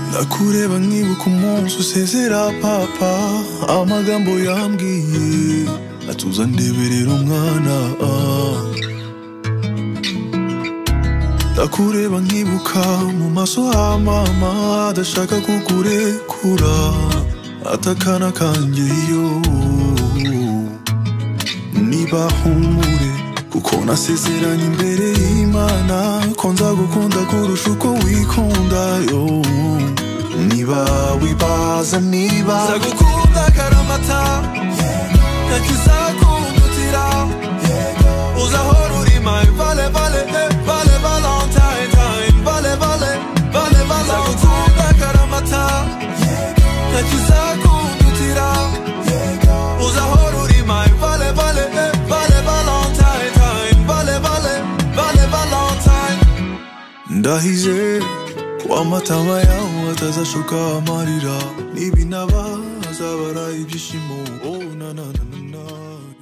ndakureba nkibuka umunsi usezera papa amagambo yambwiye atuza ndeberera umwana ndakureba nkibuka mu maso ha mama adashaka kukurekura atakana kanjye yo niba humure kuko nasezeranye imbere y'imana ko nzagukunda kurusha uko wikunda yo niba wibaza niba nzagukunda karamata nakizakundutira uzahora uri my vale vale eh, vale valentine time vale vale vale valentine nzagukunda karamata nakizakundutira uzahora uri my vale vale eh, vale valentine time vale vale vale valentine ndahize ko amatama yawe atazashoka amarira nibinaba azabara ibyishimo oh, na, na, na, na, na.